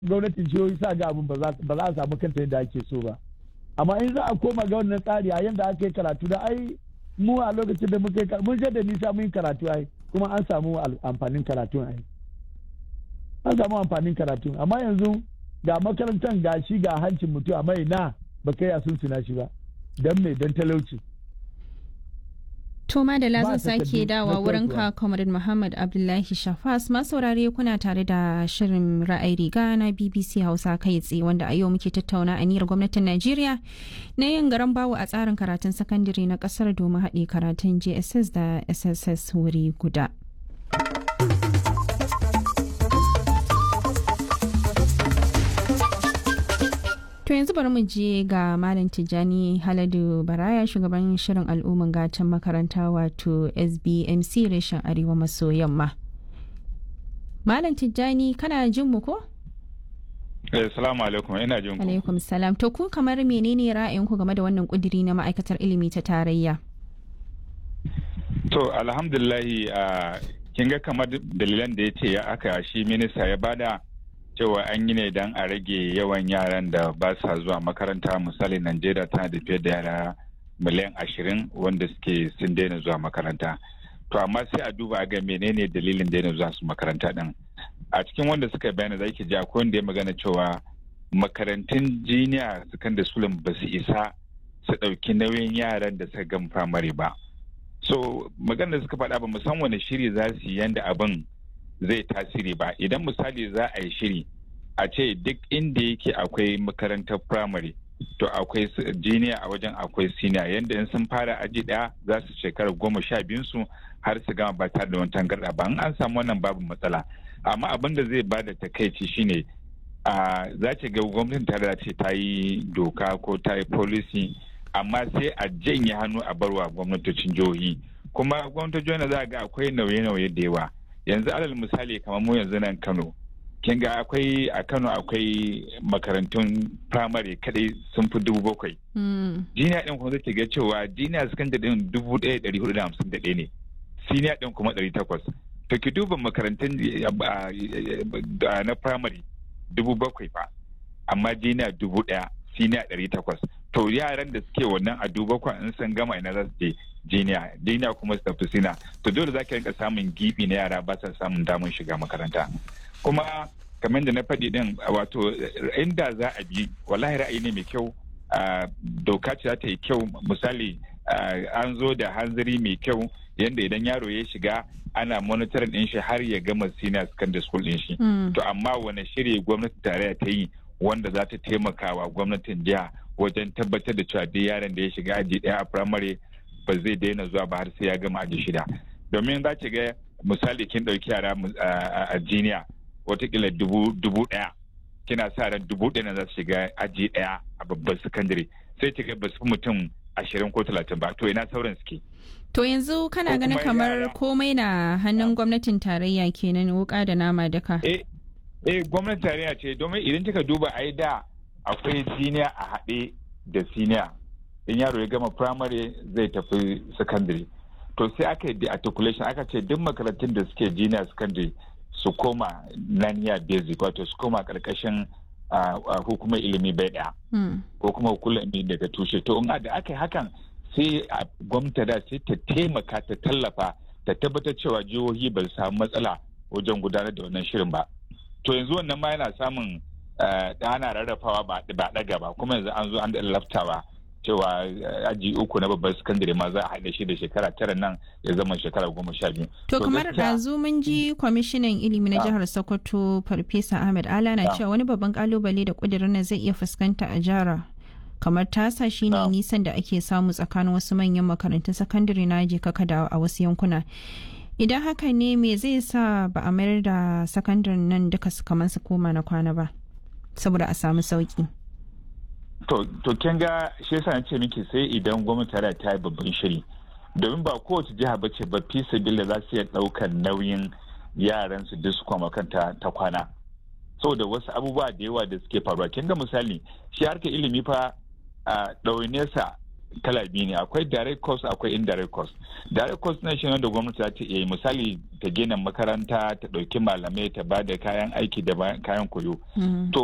gwamnatin jihohi sa ga abin ba za a samu kanta yadda ake so ba amma in za a koma ga wannan tsari a yadda aka yi karatu da ai mu a lokacin da muka yi mun je da nisa mun yi karatu ai kuma an samu amfanin karatu ai an samu amfanin karatu amma yanzu ga makarantar ga shi ga hancin mutum amma ina ba kai a sun suna shi ba don me don talauci To Madala zan sake dawa wurin ka Comrade Muhammad Abdullahi Shafas masaurare kuna tare da shirin ra'ayi riga na BBC Hausa kai tsaye wanda a yau muke tattauna aniyar gwamnatin Najeriya na yin garan bawo a tsarin karatun sakandare na kasar domin haɗe karatun JSS da SSS wuri guda. To yanzu bari mu je ga Malam Tijjani Haladu Baraya shugaban shirin al'umman gatan makaranta wato SBMC reshen Arewa maso yamma. Malam Tijjani kana jin mu ko? Assalamu alaikum ina jin ku. Alaikum salam. To ku kamar menene ra'ayinku game da wannan kudiri na ma'aikatar ilimi ta tarayya? To alhamdulillahi kin ga kamar dalilan da ya ce ya aka shi minista ya bada cewa an yi ne don a rage yawan yaran da ba sa zuwa makaranta misali najeriya tana da fiye da yara miliyan ashirin wanda suke sun daina zuwa makaranta to amma sai a duba ga menene dalilin daina zuwa su makaranta din a cikin wanda suka bayana za ki ji akwai wanda ya magana cewa makarantun jiniya secondary school ba su isa su ɗauki nauyin yaran da suka gama firamare ba so magana da suka faɗa ba musan wani shiri za su yi yanda abin zai tasiri ba idan misali za a yi shiri a ce duk inda yake akwai makarantar firamare to akwai jiniya a wajen akwai siniya yadda in sun fara aji daya za su shekara goma sha biyun su har su gama ba tare da wani tangarda ba in an samu wannan babu matsala amma abin da zai bada takaici shine a za ce ga gwamnatin tare ce ta yi doka ko ta yi policy amma sai a janye hannu a barwa gwamnatocin jihohi kuma gwamnatocin jihohi za a ga akwai nauye-nauye da yawa yanzu alal misali kamar mu yanzu nan kano kin ga akwai a kano akwai makarantun firamare kadai sun fi dubu bakwai jiniya din kuma zai ga cewa jiniya sakandare din dubu ɗaya ɗari hudu da hamsin da ɗaya ne siniya din kuma ɗari takwas to ki duba makarantun na firamare dubu bakwai fa amma jiniya dubu ɗaya siniya ɗari takwas to yaran da suke wannan a duba kwan in sun gama ina za su je jiniya jiniya kuma su tafi sina to dole za ka rinka samun gibi na yara ba sa samun damar shiga makaranta kuma kamar da na faɗi din wato inda za a bi wallahi ra'ayi ne mai kyau doka ce za ta yi kyau misali an zo da hanzari mai kyau yadda idan yaro ya shiga ana monitoring din shi har ya gama senior secondary school din shi to amma wani shiri gwamnati tarayya ta yi wanda za ta taimaka wa gwamnatin jiha wajen tabbatar da cewa duk yaron da ya shiga aji ɗaya a firamare ba zai daina zuwa ba har sai ya gama aji shida domin za ki ga misali kin ɗauki yara a jiniya watakila dubu ɗaya kina sa ran dubu ɗaya na za su shiga aji ɗaya a babban sakandare sai ki ga ba su mutum ashirin ko talatin ba to ina sauran suke To yanzu kana ganin kamar komai na hannun gwamnatin tarayya kenan wuka da nama daka. Eh, eh gwamnatin tarayya ce domin idan kika duba ai da akwai siniya a haɗe da siniya in yaro ya gama primary zai tafi secondary to sai aka yi articulation aka ce duk makarantun da suke junior secondary su koma naniya basic wato su koma karkashin hukumar ilimi bai ɗaya ko kuma hukumar ilimi daga tushe to in da aka yi hakan sai gwamnati da sai ta taimaka ta tallafa ta tabbatar cewa jihohi ba su samu matsala wajen gudanar da wannan shirin ba to yanzu wannan ma yana samun da ana rarrafawa ba ɗaga ba kuma yanzu an zo an laftawa cewa aji uku na babban sakandare ma za a haɗa shi da shekara tara nan ya zama shekara goma sha biyu. To kamar ɗazu mun ji kwamishinan ilimi na jihar Sokoto Farfesa Ahmed Ala na cewa wani babban kalubale da ƙudurin nan zai iya fuskanta a jihar kamar tasa shine nisan da ake samu tsakanin wasu manyan makarantun sakandare na je kaka da a wasu yankuna. Idan haka ne me zai sa ba a mayar da sakandaren nan duka kamar su koma na kwana ba saboda a samu sauki. To, to kin ga shi yasa na ce miki sai idan gwamnati ta ta yi babban shiri. Domin ba kowace jiha ba ce ba fi sabila za su iya ɗaukar nauyin yaran su duk su kwama kanta ta kwana. Saboda wasu abubuwa da yawa da suke faruwa. Kin ga misali, shi harkar ilimi fa a ɗaunesa kala biyu ne akwai direct cost akwai indirect cost direct cost na shi wanda gwamnati za ta iya yi misali ta gina makaranta ta ɗauki malamai ta ba da kayan aiki da kayan koyo to